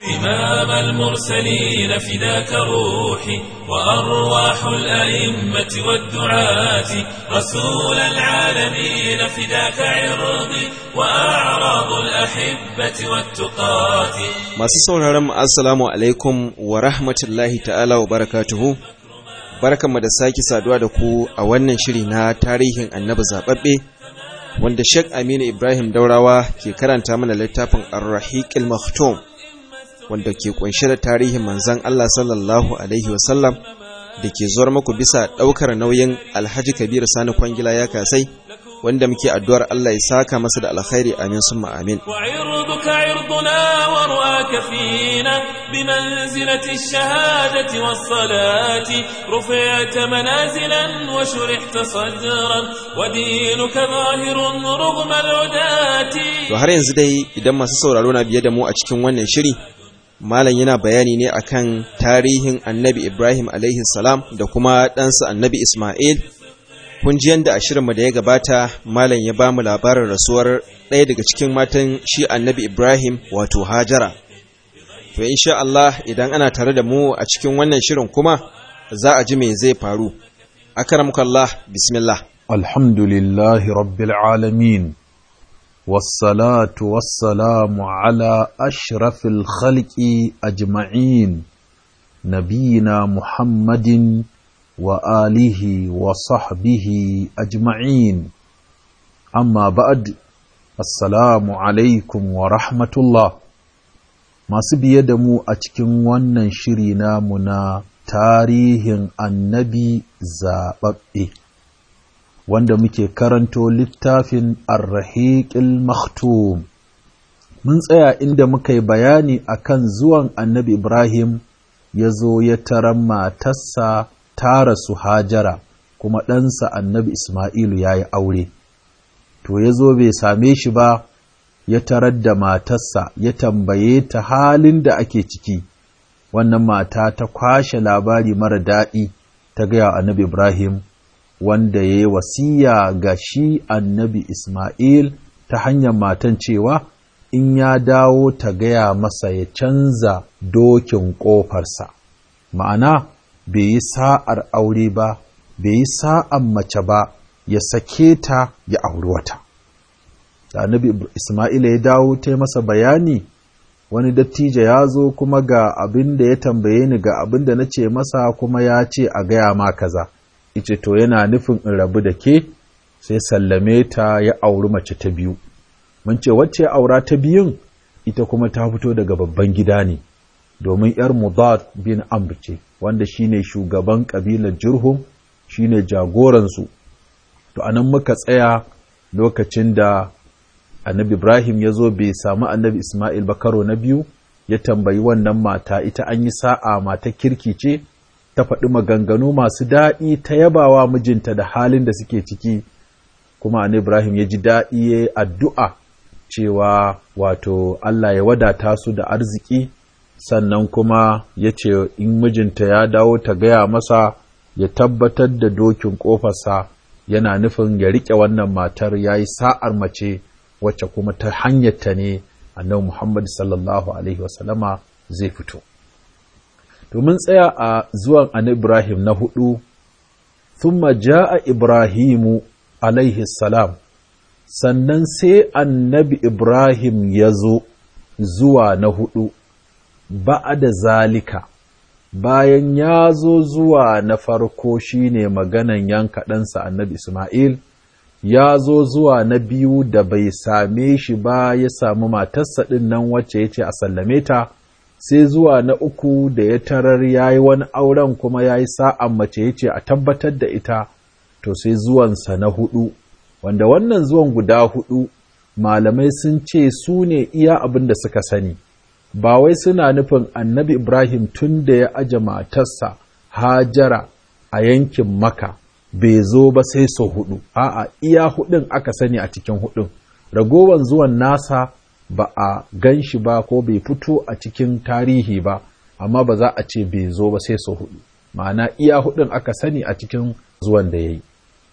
إمام المرسلين فداك روحي وأرواح الأئمة والدعاة رسول العالمين فداك عرضي وأعراض الأحبة والتقاة Masu sauraron mu assalamu alaikum wa rahmatullahi ta'ala wa barakatuhu. Barkanmu da sake saduwa da ku a wannan shiri na tarihin annabi zababbe wanda Sheikh Aminu Ibrahim Daurawa ke karanta mana littafin Ar-Rahiq al-Maktum wanda ke kunshe da tarihin manzon Allah sallallahu alaihi wasallam da ke zuwar muku bisa daukar nauyin Alhaji Kabir Sani Kwangila ya kasai wanda muke addu'ar Allah ya saka masa da alkhairi amin summa amin وعرضك عرضنا ورؤاك فينا بمنزلة الشهادة والصلاة رفعت منازلا وشرحت صدرا ودينك ظاهر رغم العداة To har yanzu dai idan masu sauraro na biye da mu a cikin wannan shiri, Malam yana bayani ne akan tarihin Annabi Ibrahim alaihi salam da kuma ɗansa Annabi Ismail. Kun ji yadda a shirinmu da ya gabata Malam ya ba mu labarin rasuwar ɗaya daga cikin matan shi Annabi Ibrahim wato Hajara. To insha Allah idan ana tare da mu a cikin wannan shirin kuma za a ji me zai faru. Akramkallah bismillah. الحمد لله رب العالمين والصلاة والسلام على أشرف الخلق أجمعين نبينا محمد وآله وصحبه أجمعين أما بعد السلام عليكم ورحمة الله masu biye da mu a cikin wannan shiri namu na tarihin annabi zaɓaɓɓe wanda muke karanto littafin arrahiƙil maktum mun tsaya inda muka yi bayani akan zuwan annabi ibrahim ya zo ya taran matarsa ta rasu hajara kuma ɗansa annabi ismailu ya yi aure to ya zo bai same shi ba ya tarar da matarsa ya tambaye ta halin da ake ciki wannan mata ta kwashe labari mara daɗi ta gaya wa annabi ibrahim wanda ya yi wasiya ga shi annabi Ismail ta hanyar matan cewa in ya dawo ta gaya masa ya canza dokin ƙofarsa. Ma'ana, bai yi sa'ar aure ba, bai yi sa'an mace ba, ya sake ta ya auri wata. Da annabi Ismail ya dawo ta yi masa bayani, wani dattijo ya zo kuma ga abin da ya tambaye ni ga abin da na ce masa kuma ya ce a gaya ma kaza. ice to yana nufin in rabu da ke sai sallame ta ya auri mace ta biyu mun ce wacce ya aura ta biyun ita kuma ta fito daga babban gida ne domin yar mudad bin amr ce wanda shine shugaban kabilar jurhum shine jagoransu to anan muka tsaya lokacin da annabi ibrahim ya zo bai samu annabi isma'il ba karo na biyu ya tambayi wannan mata ita an yi sa'a mata kirki ce ta faɗi maganganu masu daɗi ta yabawa mijinta da halin da suke ciki kuma an Ibrahim ya ji daɗi ya yi addu'a cewa wato Allah ya wadata su da arziki sannan kuma ya ce in mijinta ya dawo ta gaya masa ya tabbatar da dokin ƙofarsa yana nufin ya riƙe wannan matar ya yi sa'ar mace wacce kuma ta hanyarta ne annabi Muhammad sallallahu Alaihi wasallama zai fito. domin tsaya a zuwan an Ibrahim na hudu, thumma ja'a Ibrahimu alaihi salam, sannan sai annabi Ibrahim ya zo zuwa na hudu, ba'a da zalika, bayan ya zo zuwa na farko shine maganan yanka ɗansa annabi Ismail, ya zo zuwa na biyu da bai same shi ba ya samu matarsa ɗin nan wacce ya ce a sallame ta. sai zuwa na uku da ya tarar ya yi wani auren kuma ya yi sa'an mace ya ce a tabbatar da ita, to sai zuwansa na hudu, wanda wannan zuwan guda hudu malamai sun ce su ne iya abin da suka sani, ba wai suna nufin annabi Ibrahim tun da ya aje matarsa hajara a yankin maka bai zo ba sai sau hudu, a'a iya hudun aka sani a cikin hudun, ragowar zuwan nasa ba a gan shi ba ko bai fito a cikin tarihi ba amma ba za a ce bai zo ba sai sau hudu ma'ana iya hudun aka sani a cikin zuwan da ya yi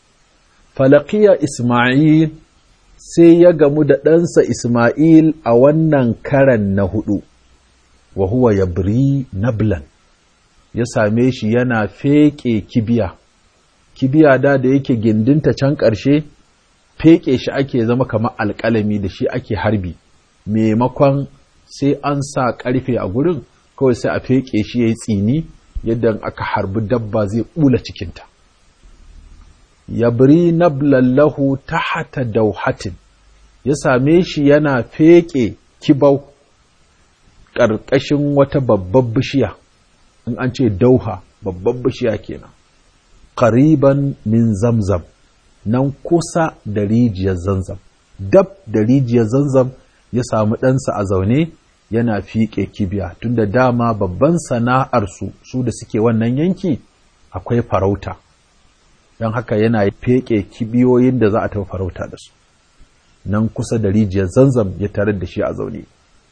falakiya isma'il sai ya gamu da ɗansa isma'il a wannan karan na hudu wa huwa yabri nablan ya same shi yana feƙe kibiya kibiya da da yake gindinta can ƙarshe feƙe shi ake zama kamar alƙalami da shi ake harbi maimakon sai an sa ƙarfe a gurin kawai sai a feƙe shi ya yi tsini yadda aka harbi dabba zai ɓula cikinta yabri nablallahu tahata dauhatin ya same shi yana feƙe kibau ƙarƙashin wata babbar bishiya in an ce dauha babbar bishiya kenan ƙariban min zamzam nan kusa da rijiyar zanzam dab da rijiyar zanzam ya samu ɗansa a zaune yana fiƙe kibiya tunda dama babban sana'arsu su da suke wannan yanki akwai farauta don haka yana feƙe kibiyoyin da za a tafi farauta da su nan kusa da rijiyar zanzam ya tarar da shi a zaune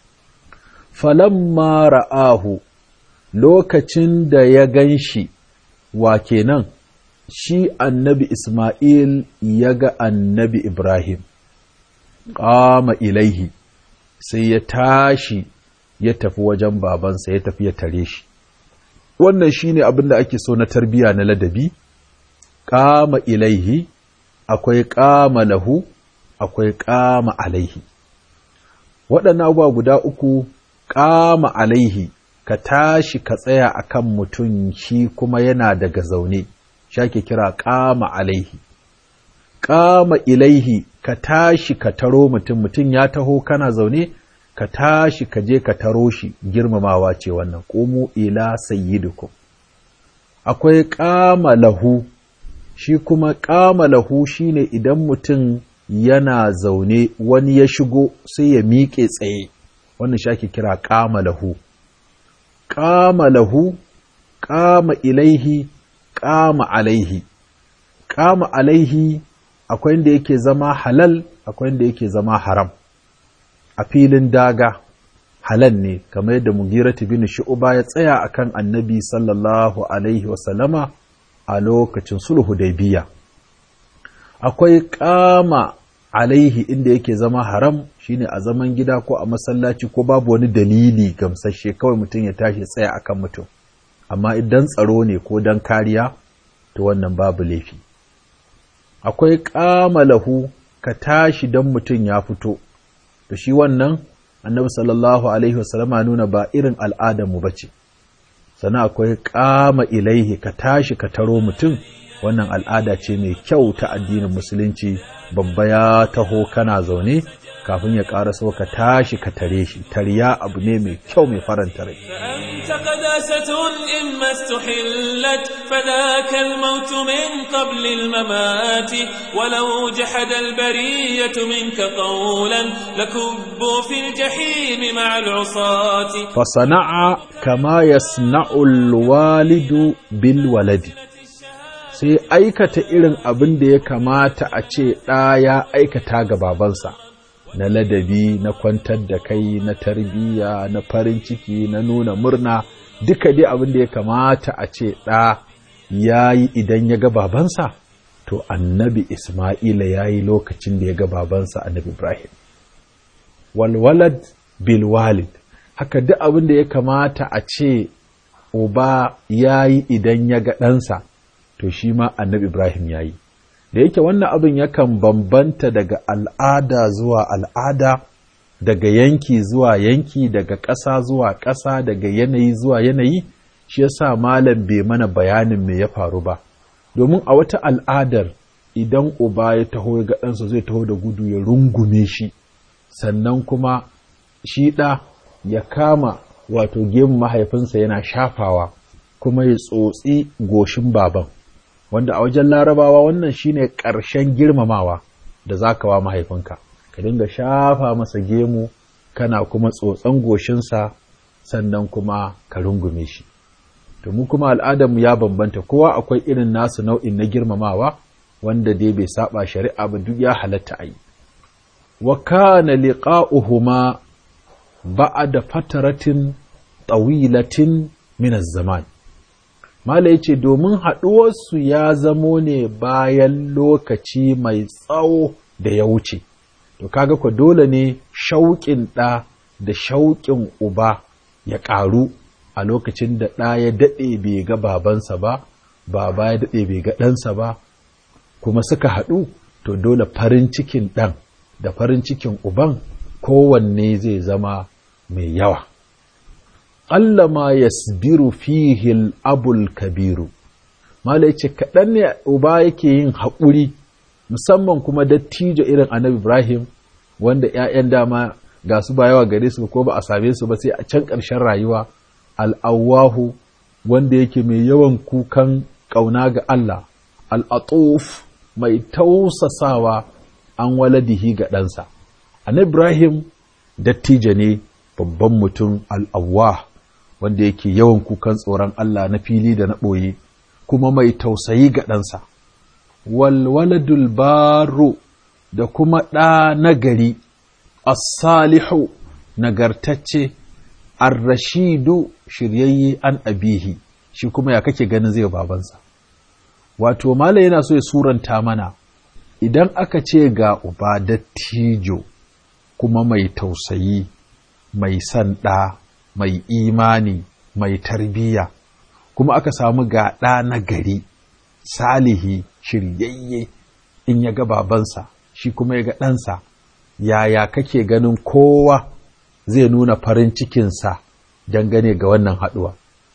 falamma ra'ahu lokacin da ya gan shi wa kenan shi annabi Ismail ya ga annabi Ibrahim ƙama ilaihi sai ya tashi ya tafi wajen babansa ya tafi ya tare shi wannan shine abin da ake so na tarbiya na ladabi ƙama ilaihi akwai ƙama lahu akwai ƙama alaihi waɗannan abubuwa guda uku ƙama alaihi ka tashi ka tsaya a kan mutum shi kuma yana daga zaune shake kira ƙama alaihi ƙama ilaihi ka tashi ka taro mutum mutum ya taho kana zaune ka tashi ka je ka taro shi girmamawa ce wannan ƙumu ila sayyidukum akwai ƙama lahu shi kuma ƙama lahu shine idan mutum yana zaune wani ya shigo sai ya miƙe tsaye wannan shi ake kira ƙama lahu ƙama lahu ƙama ilaihi ƙama alaihi ƙama alaihi akwai inda yake zama halal akwai inda yake zama haram a filin daga halal ne kamar yadda mugiratu bin shu'ba ya tsaya akan annabi sallallahu alaihi wasallama a lokacin sulhu biya. akwai ƙama alaihi inda yake zama haram shine a zaman gida ko a masallaci ko babu wani dalili gamsashe kawai mutum ya tashi tsaya akan mutum amma idan tsaro ne ko dan kariya to wannan babu laifi akwai lahu ka tashi dan mutum ya fito to shi wannan annabi sallallahu alaihi wasallama nuna ba irin al'adarmu ba ce sannan akwai kama ilaihi ka tashi ka taro mutum wannan al'ada ce mai kyau ta addinin musulunci babba ya taho kana zaune kafin ya ƙara so ka tashi ka tare shi tariya abu ne mai kyau mai faranta rai فأنت قداسة إما استحلت فذاك الموت من قبل الممات ولو جحد البرية منك قولا لكبوا في الجحيم مع العصاة fasana'a kama yasna'ul walidu bil waladi sai aikata irin abin da ya kamata a ce ɗa ya aikata ga babansa na ladabi na kwantar da kai na tarbiyya na farin ciki na nuna murna duka dai abin da ya kamata a ce ɗa ya yi idan ya ga babansa to annabi isma'ila ya yi lokacin da ya ga babansa annabi ibrahim walwalad bil walid haka duk abin da ya kamata a ce uba ya yi idan ya ga ɗansa to shi ma annabi ibrahim ya yi da yake wannan abin yakan bambanta daga al'ada zuwa al'ada daga yanki zuwa yanki daga ƙasa zuwa ƙasa daga yanayi zuwa yanayi shi yasa malam bai mana bayanin me ya faru ba domin a wata al'adar idan uba ya taho ya ga ɗansa zai taho da gudu ya rungume shi sannan kuma shi ɗa ya kama wato gemu mahaifinsa yana shafawa kuma ya tsotsi goshin baban wanda a wajen larabawa wannan shine ƙarshen girmamawa da za ka wa mahaifinka ka dinga shafa masa gemu kana kuma tsotson goshinsa sannan kuma ka rungume shi to mu kuma al'adarmu ya bambanta kowa akwai irin nasu nau'in na girmamawa wanda dai bai saba shari'a ba duk ya halatta a yi wa kana liqa'uhuma ba'da fataratin tawilatin min zaman Mala yace domin haɗuwarsu ya zamo ne bayan lokaci mai tsawo da ya wuce, to kaga ku dole ne shauƙin ɗa da shauƙin uba ya ƙaru a lokacin da ɗa ya daɗe bai ga babansa ba baba ya daɗe bai ga ɗansa ba kuma suka haɗu to dole farin cikin ɗan da farin cikin uban kowanne zai zama mai yawa Allah ma yasbiru fihi abul kabiru mala ce kaɗan ne uba yake yin haƙuri musamman kuma dattijo irin annabi ibrahim wanda 'ya'yan dama ga su ba yawa gare su ko ba a same su ba sai a can ƙarshen rayuwa al'awahu wanda yake mai yawan kukan ƙauna ga Allah al'atuf mai tausasawa an waladihi ga ɗansa annabi ibrahim dattijo ne babban mutum al'awah wanda yake yawan kukan tsoron Allah na fili da na ɓoye kuma mai tausayi ga ɗansa walwaladul baro da kuma ɗa nagari as-salihu nagartacce ar-rashidu shiryayye an abihi shi kuma ya kake ganin zai babansa wato mala yana so ya suranta mana idan aka ce ga uba dattijo kuma mai tausayi mai san ɗa mai imani mai tarbiyya kuma aka samu ga ɗa na gari salihi shiryayye in ya ga babansa shi kuma ya ga ɗansa yaya kake ganin kowa zai nuna farin cikinsa dangane ga wannan haɗuwa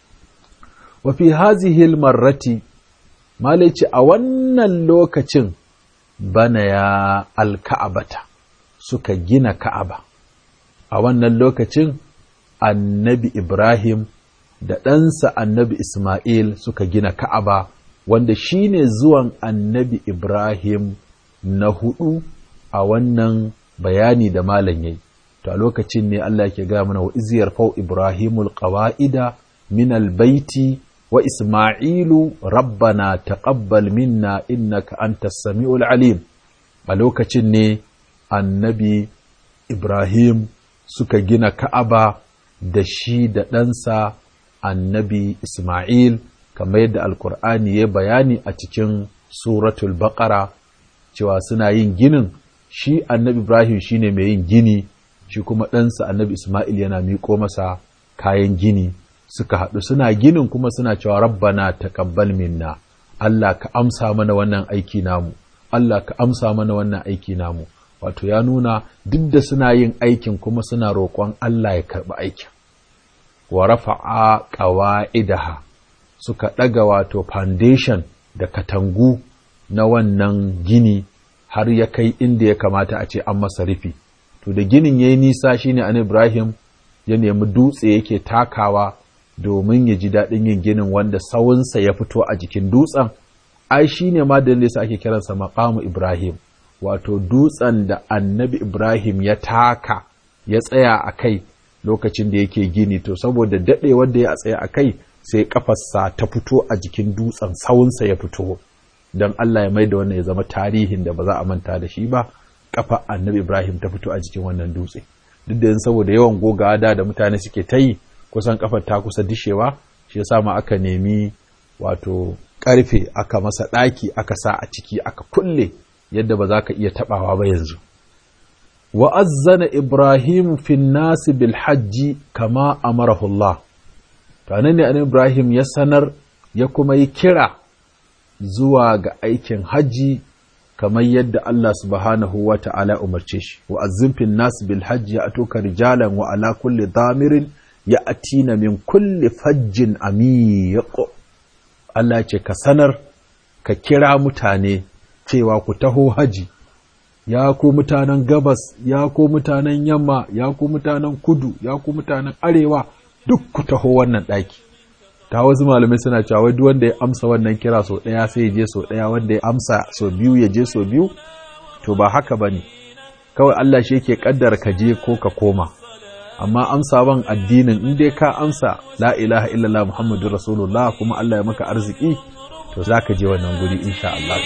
wafi hazihil marrati malici a wannan lokacin bana ya alka'abata suka gina ka'aba a wannan lokacin annabi ibrahim da ɗansa annabi isma'il suka gina ka'aba wanda shine zuwan annabi ibrahim na hudu a wannan bayani da malam yayi to a lokacin ne Allah yake ga mana wa iziyar fau ibrahimul qawa'ida min albaiti wa isma'ilu rabbana taqabbal minna innaka antas samiul alim a lokacin ne annabi ibrahim suka gina ka'aba da shi da ɗansa annabi isma'il kamar yadda alkur'ani ya bayani a cikin suratul baqara cewa suna yin ginin shi annabi Ibrahim shine mai yin gini shi kuma ɗansa annabi Ismail yana miƙo masa kayan gini suka haɗu suna ginin kuma suna cewa rabbana taqabbal minna Allah ka amsa mana wannan aiki namu Allah ka amsa mana wannan aiki namu wato ya nuna duk da suna yin aikin kuma suna roƙon Allah ya karɓi aikin wa rafa'a qawa'idaha suka ɗaga wato foundation da katangu na wannan gini har ya kai inda ya kamata a ce an masa rufi to da ginin ya yi nisa shine an ibrahim ya nemi dutse yake takawa domin ya ji daɗin yin ginin wanda sawunsa ya fito a jikin dutsen ai shine ma da yasa ake kiransa maqamu ibrahim wato dutsen da annabi ibrahim ya taka ya tsaya a kai lokacin da yake gini to saboda daɗewar da ya tsaya a kai sai kafarsa ta fito a jikin dutsen sawunsa ya fito don Allah ya mai da wannan ya zama tarihin da ba za a manta da shi ba kafa annabi Ibrahim ta fito a jikin wannan dutse duk da saboda yawan gogawa da da mutane suke ta yi kusan kafar ta kusa dishewa shi yasa ma aka nemi wato karfe aka masa ɗaki aka sa a ciki aka kulle yadda ba za ka iya tabawa ba yanzu wa azzana Ibrahim fin nasi bil hajji kama amarahu Allah to ne annabi Ibrahim ya sanar ya kuma yi kira zuwa ga aikin hajji kamar yadda Allah subhanahu wa ta'ala umarce shi, wa azzimfin nasu bil hajji ya atoka rijalan wa ala kulli damirin ya atina min kulli fajjin amiyaƙo. Allah ce ka sanar, ka kira mutane cewa ku taho haji, ya ku mutanen gabas, ya ku mutanen yamma, ya ku mutanen kudu, ya ku mutanen arewa, duk ku taho wannan ɗaki. ta wasu malamai suna cewa duk wanda ya amsa wannan kira sau ɗaya sai ya je sau ɗaya wanda ya amsa sau biyu ya je sau biyu to ba haka bane kawai Allah shi yake kaddara ka je ko ka koma amma amsa ban addinin in dai ka amsa la ilaha illallah muhammadur rasulullah kuma Allah ya maka arziki to zaka je wannan guri insha Allah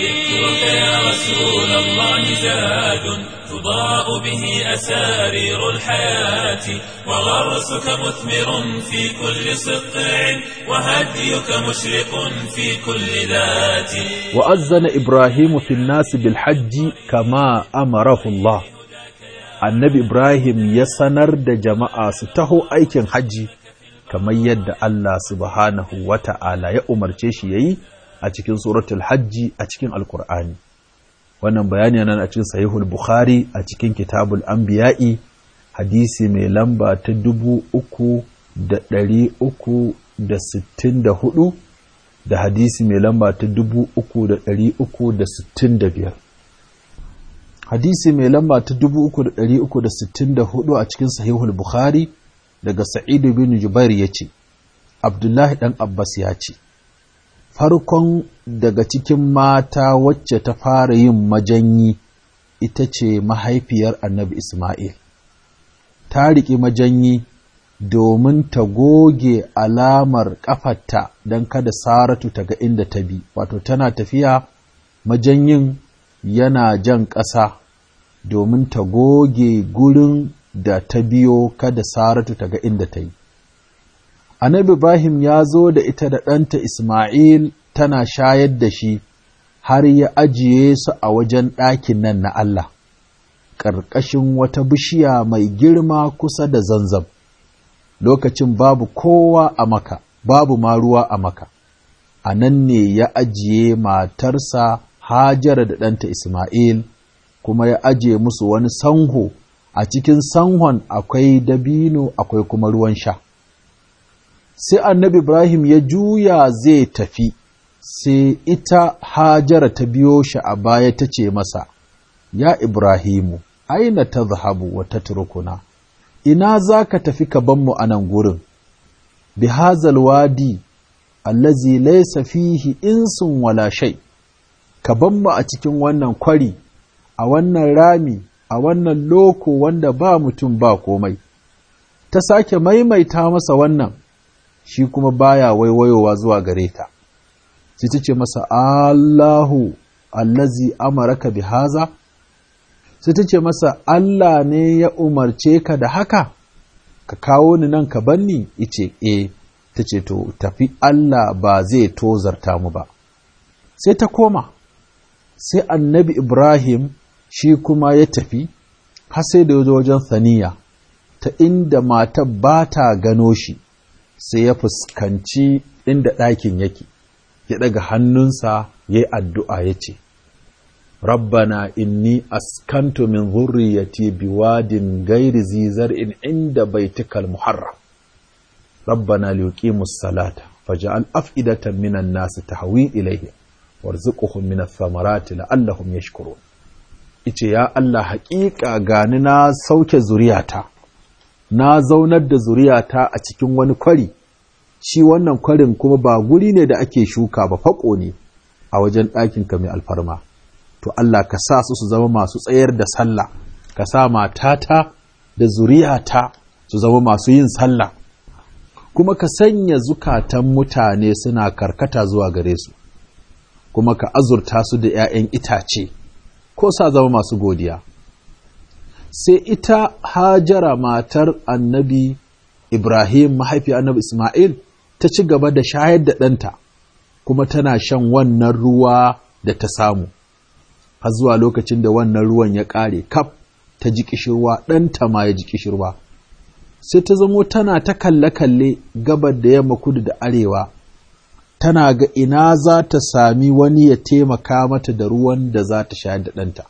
تضاء به أسارير الحياة وغرسك مثمر في كل سطع وهديك مشرق في كل ذات وأذن إبراهيم في الناس بالحج كما أمره الله annabi Ibrahim ya sanar da jama'a su taho aikin hajji kamar yadda Allah subhanahu wa ta'ala ya umarce shi ya yi a cikin suratul hajji a cikin alkur'ani wannan bayani nan a cikin sahihul bukhari a cikin kitabul anbiya'i hadisi mai lamba ta dubu uku da ɗari uku da sittin da hudu da hadisi mai lamba ta dubu uku da ɗari uku da sittin da biyar hadisi mai lamba ta dubu uku da ɗari uku da sittin da hudu a cikin sahihul bukhari daga sa'idu bin jubair ya ce abdullahi ɗan abbas ya ce farkon daga cikin mata wacce ta fara yin majanyi ita ce mahaifiyar annabi isma'il ta riƙe majanyi domin ta goge alamar ƙafarta don kada saratu ta ga inda ta bi wato tana tafiya majanyin yana jan ƙasa domin ta goge gurin da ta biyo kada saratu ta ga inda ta yi annabi ibrahim ya zo da ita da ɗanta isma'il tana shayar da shi har ya ajiye su a wajen ɗakin nan na allah ƙarƙashin wata bishiya mai girma kusa da zanzam lokacin babu kowa a maka babu ma ruwa a maka a nan ne ya ajiye matarsa hajara da ɗanta isma'il kuma ya ajiye musu wani sanho a cikin sanhon akwai dabino akwai kuma ruwan sha sai annabi ibrahim ya juya zai tafi sai ita hajara ta biyo shi a baya ta ce masa ya ibrahimu aina ta zahabu wa ta turkuna ina za ka tafi ka banmu a nan gurin bi hazal wadi allazi laysa fihi insun wala shay ka banmu a cikin wannan kwari a wannan rami a wannan loko wanda ba mutum ba komai ta sake maimaita masa wannan shi kuma baya waiwayowa zuwa gare ta sai ta ce masa Allahu allazi amaraka bi haza sai ta ce masa Allah ne ya umarce ka da haka ka kawo ni nan ka banni ice e ta ce to tafi Allah ba zai tozarta mu ba sai ta koma sai annabi Ibrahim shi kuma ya tafi har sai da yazo wajen saniya ta inda matar ba ta gano shi sai ya fuskanci inda ɗakin yake ya ɗaga hannunsa ya yi addu'a ya ce rabbana inni askantu min zurriyati biwadin gairi zizar in inda baitikal muharram rabbana liyuqimus salata faj'al af'idatan minan nas tahwi ilayhi warzuqhum min ath-thamarati la'allahum yashkurun ice ya Allah haƙiƙa gani na sauke zuriyata na zaunar da zuriyata a cikin wani kwari shi wannan kwarin kuma ba guri ne da ake shuka ba faƙo ne a wajen ɗakinka mai alfarma to Allah ka sa su su zama masu tsayar da sallah ka sa matata da zuriyata su zama masu yin sallah kuma ka sanya zukatan mutane suna karkata zuwa gare su kuma ka azurta su da ‘ya'yan itace ko sa zama masu godiya sai ita hajara matar annabi ibrahim mahaifi annabi ismail ta ci gaba da shayar da ɗanta kuma tana shan wannan ruwa da ta samu har zuwa lokacin da wannan ruwan ya ƙare kaf ta ji ƙishirwa ɗanta ma ya ji ƙishirwa sai ta zamo tana ta kalle-kalle gabar da yamma kudu da arewa tana ga ina za ta sami wani ya taimaka mata da ruwan da za ta shayar da ɗanta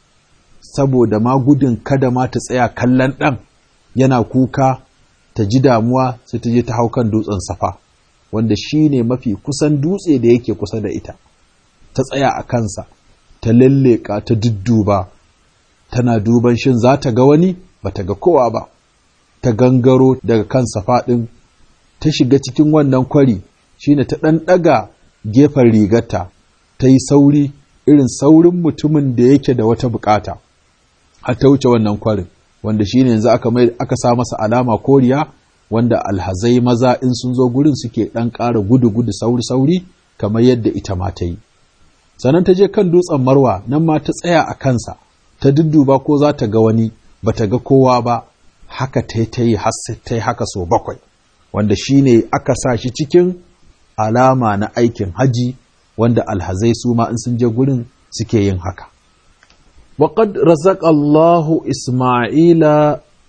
saboda ma gudun kada ma ta tsaya kallon ɗan yana kuka ta ji damuwa sai ta je ta hau kan dutsen safa wanda shi ne mafi kusan dutse da yake kusa da ita ta tsaya a kansa ta lalleka ta dudduba tana duban shin za ta ga wani ba ta ga kowa ba ta gangaro daga kan safa ɗin ta shiga cikin wannan kwari shine ta ɗan ɗaga gefen rigarta ta yi sauri irin saurin mutumin da yake da wata bukata har ta wuce wannan kwarin wanda shine yanzu aka mai aka sa masa alama koriya wanda alhazai maza in sun zo gurin suke ɗan ƙara gudu-gudu sauri-sauri kamar yadda ita ma ta yi sannan ta je kan dutsen marwa nan ma ta tsaya a kansa ta dudduba ko za ta ga wani ba ta ga kowa ba haka ta yi ta yi har ta yi haka so bakwai wanda shine aka sa shi cikin alama na aikin haji wanda alhazai su ma in sun je gurin suke yin haka. Waƙad razaq Allahu Ismaila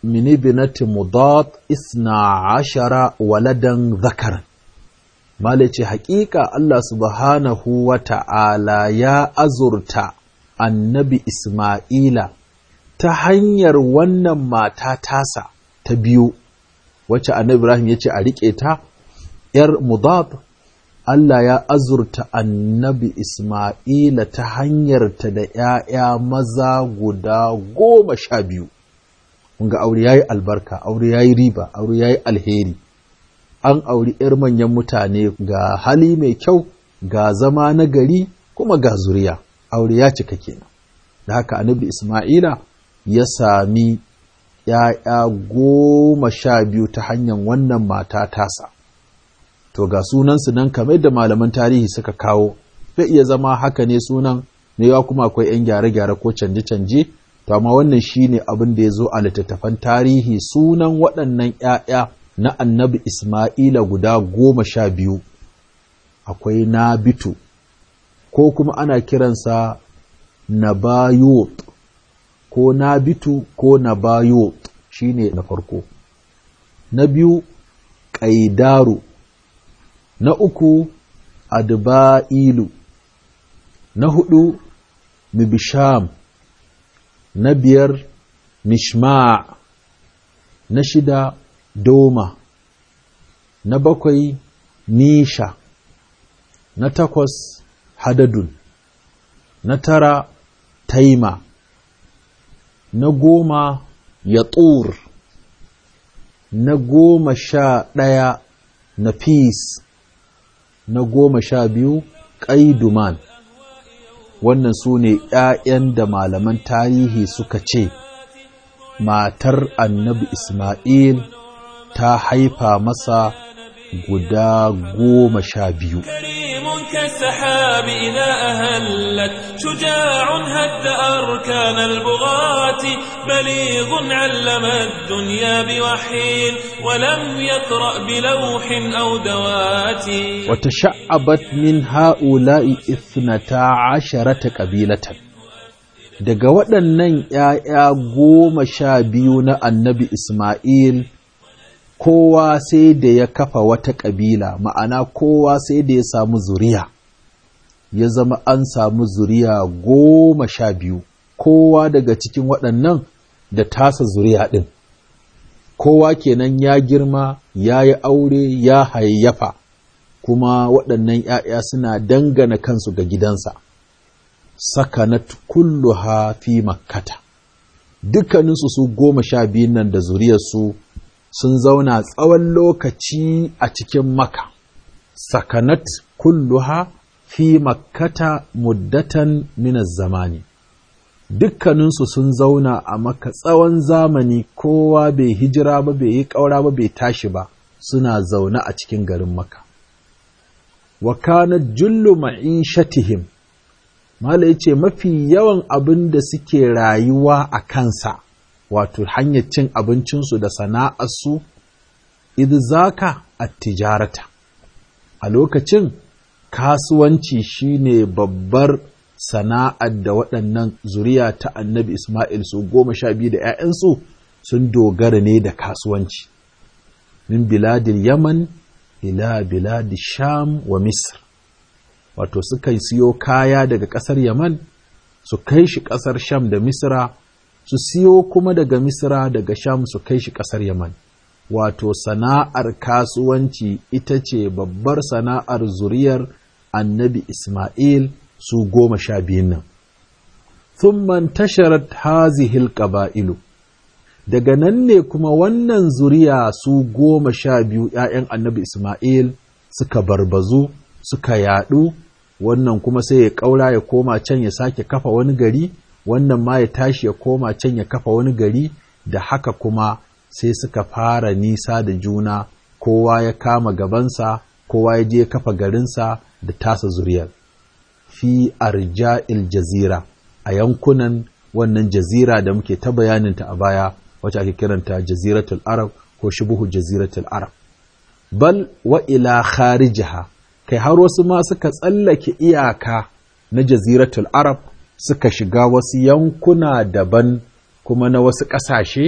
min ibnati mudad isna ashara waladan zakar mala ce haƙiƙa Allah subhanahu wa ta'ala ya azurta annabi Ismaila ta hanyar wannan mata tasa ta biyu wacce annabi Ibrahim ya ce a riƙe ta ‘yar mudad Allah ya azurta annabi Ismaila ta hanyarta da ‘ya'ya maza guda goma sha biyu. Ga aure ya yi albarka, aure ya yi riba, aure ya yi alheri. An auri ‘yar manyan mutane ga hali mai kyau, ga zama na gari, kuma ga zuriya. Aure ya cika kenan. Da haka annabi Ismaila ya sami ‘ya'ya goma sha biyu ta hanyar wannan mata tasa. to ga sunansu nan kamar da malaman tarihi suka kawo zai iya zama haka ne sunan ne ya kuma akwai 'yan gyare-gyare ko canje-canje to amma wannan shine abin da ya zo a littattafan tarihi sunan waɗannan 'ya'ya na annabi Ismaila guda goma sha biyu akwai Nabitu ko kuma ana kiransa Nabayot ko Nabitu ko Nabayot shine na farko na biyu Ƙaidaru na uku adba'ilu na hudu mibisham na biyar mishma na shida doma na bakwai nisha na takwas hadadun na tara taima na goma yatur na goma sha ɗaya na peace na goma sha biyu ƙaiduman wannan su ne ‘ya'yan da malaman tarihi suka ce matar annabi Ismail ta haifa masa guda goma sha biyu. كالسحاب إذا أهلت شجاع هد أركان البغاة بليغ علم الدنيا بوحي ولم يقرأ بلوح أو دوات وتشعبت من هؤلاء اثنتا عشرة قبيلة daga waɗannan ‘ya'ya goma sha biyu na annabi Ismail kowa sai da ya kafa wata ƙabila ma'ana kowa sai da ya samu zuriya ya zama an samu zuriya goma sha biyu kowa daga cikin waɗannan da tasa zuriya ɗin kowa kenan ya girma ya yi aure ya hayayyafa kuma waɗannan ‘ya'ya suna dangana kansu ga gidansa sakanat kulluha fi makkata dukkaninsu su goma sha biyun nan da zuriyarsu sun zauna tsawon lokaci a cikin maka sakanat kulluha fi makkata muddatan minas zamani dukkaninsu sun zauna a maka tsawon zamani kowa bai hijira ba bai yi ƙaura ba bai tashi ba suna zaune a cikin garin maka wa kana jullu ma'ishatihim mala yace mafi yawan abin da suke rayuwa a kansa wato hanyar cin abincinsu da sana'arsu idzaka at-tijarata a lokacin kasuwanci shine babbar sana'ar da waɗannan zuriya ta annabi Ismail su goma sha biyu da ‘ya'yansu sun dogara ne da kasuwanci min biladil yaman ila biladi sham wa misr wato sukan siyo kaya daga ƙasar yaman su kai shi ƙasar sham da misra su siyo kuma daga misra daga sham su kai shi ƙasar yaman wato sana'ar kasuwanci ita ce babbar sana'ar zuriyar annabi ismail su goma sha biyun nan thumman tasharat hazihil qaba'ilu daga nan ne kuma wannan zuriya su goma sha biyu ‘ya'yan annabi Ismail suka barbazu suka yaɗu wannan kuma sai ya ƙaura ya koma can ya sake kafa wani gari wannan ma ya tashi ya koma can ya kafa wani gari da haka kuma sai suka fara nisa da juna kowa ya kama gabansa kowa ya je kafa garinsa da tasa zuriyar fi arja'il jazira a yankunan wannan jazira da muke ta bayaninta a baya wacce ake kiranta jaziratul arab ko shubuhu jaziratul arab bal wa ila kharijaha kai har wasu ma suka tsallake iyaka na jaziratul arab suka shiga wasu yankuna daban kuma na wasu ƙasashe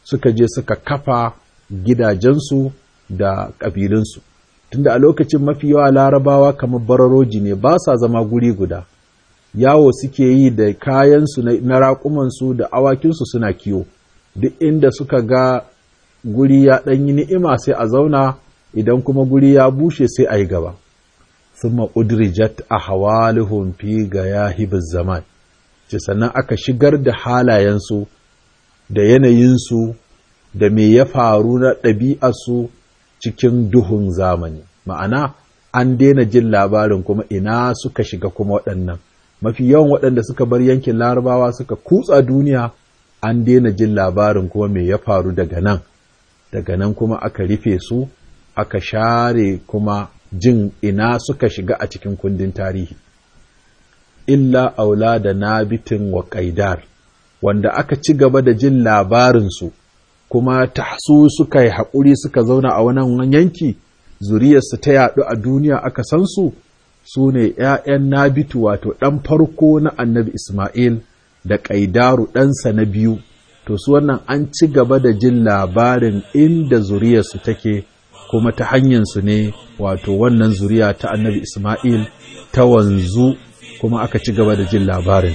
suka je suka kafa gidajensu da ƙabilunsu tunda a lokacin mafi yawa larabawa kamar bararoji ne ba sa zama guri guda yawo suke yi da kayansu na raƙumansu da awakinsu suna kiwo duk inda suka ga guri ya ɗanyi ni'ima sai a zauna idan kuma guri ya bushe sai a yi gaba thumma udrijat ahwaluhum fi gayahibiz zaman ce sannan aka shigar da halayensu da yanayinsu da me ya faru na ɗabi'arsu cikin duhun zamani ma'ana an daina jin labarin kuma ina suka shiga kuma waɗannan mafi yawan waɗanda suka bar yankin larabawa suka kutsa duniya an daina jin labarin kuma me ya faru daga nan daga nan kuma aka rufe su aka share kuma jin ina suka shiga a cikin kundin tarihi illa aula da nabitin wa ƙaidar wanda aka ci gaba da jin labarinsu kuma tahsu suka yi haƙuri suka zauna a wannan yanki zuriyarsu ta yaɗu a duniya aka san su su ne ‘ya'yan nabitu wato ɗan farko na annabi Ismail da ƙaidaru ɗansa na biyu to su wannan an ci gaba da jin labarin inda zuriyarsu take kuma ta hanyarsu ne wato wannan zuriya ta annabi Ismail ta wanzu kuma aka ci gaba da jin labarin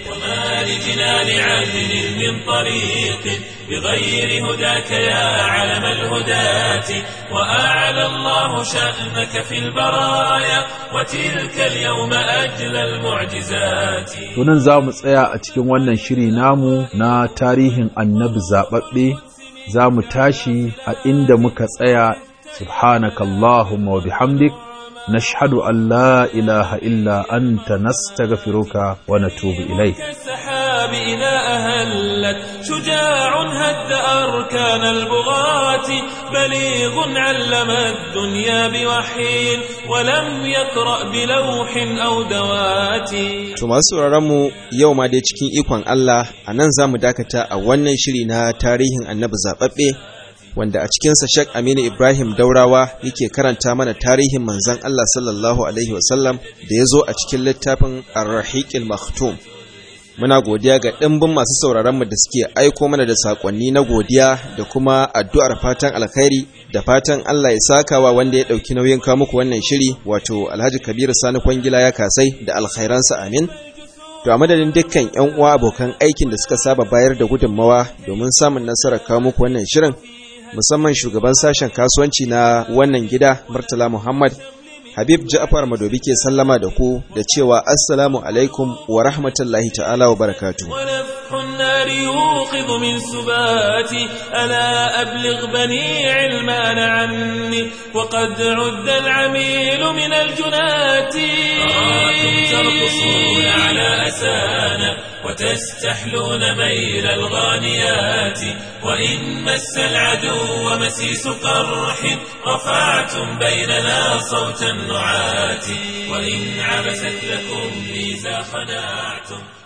بغير هداك يا علم الهداة وأعلى الله شأنك في البرايا وتلك اليوم أجل المعجزات tunan za mu tsaya a cikin wannan shiri namu na tarihin annabi zaɓaɓɓe za mu tashi a inda muka tsaya subhanakallahumma wa bihamdik نشهد أن لا إله إلا أنت نستغفرك ونتوب إليك كالسحاب إذا أهلت شجاع هد أركان البغاة بليغ علم الدنيا بوحي ولم يقرأ بلوح أو دوات To masu sauraronmu yau ma dai cikin ikon Allah a nan za mu dakata a wannan shiri na tarihin annabi zaɓaɓɓe wanda a cikinsa Sheikh Aminu Ibrahim Daurawa yake karanta mana tarihin manzon Allah sallallahu Alaihi wasallam da ya zo a cikin littafin Ar-Rahiqil Maktum. Muna godiya ga ɗimbin masu sauraronmu da suke aiko mana da saƙonni na godiya da kuma addu'ar fatan alkhairi da fatan Allah ya sakawa wanda ya ɗauki nauyin kawo muku wannan shiri wato Alhaji Kabiru Sani Kwangila ya kasai da alkhairansa amin. To a madadin dukkan 'yan uwa abokan aikin da suka saba bayar da gudunmawa domin samun nasarar kawo muku wannan shirin musamman shugaban sashen kasuwanci na wannan gida Murtala Muhammad Habib Ja'far Madobi ke sallama da ku da cewa assalamu alaikum wa rahmatullahi ta'ala wa barakatuh ونفح النار يوقظ من سباتي ألا أبلغ بني علمان عني وقد عد العميل من الجنات أراكم ترقصون على أسانا وتستحلون ميل الغانيات وإن مس العدو مسيس قرح رفعتم بيننا صوت النعات وإن عبست لكم ميزا خناعتم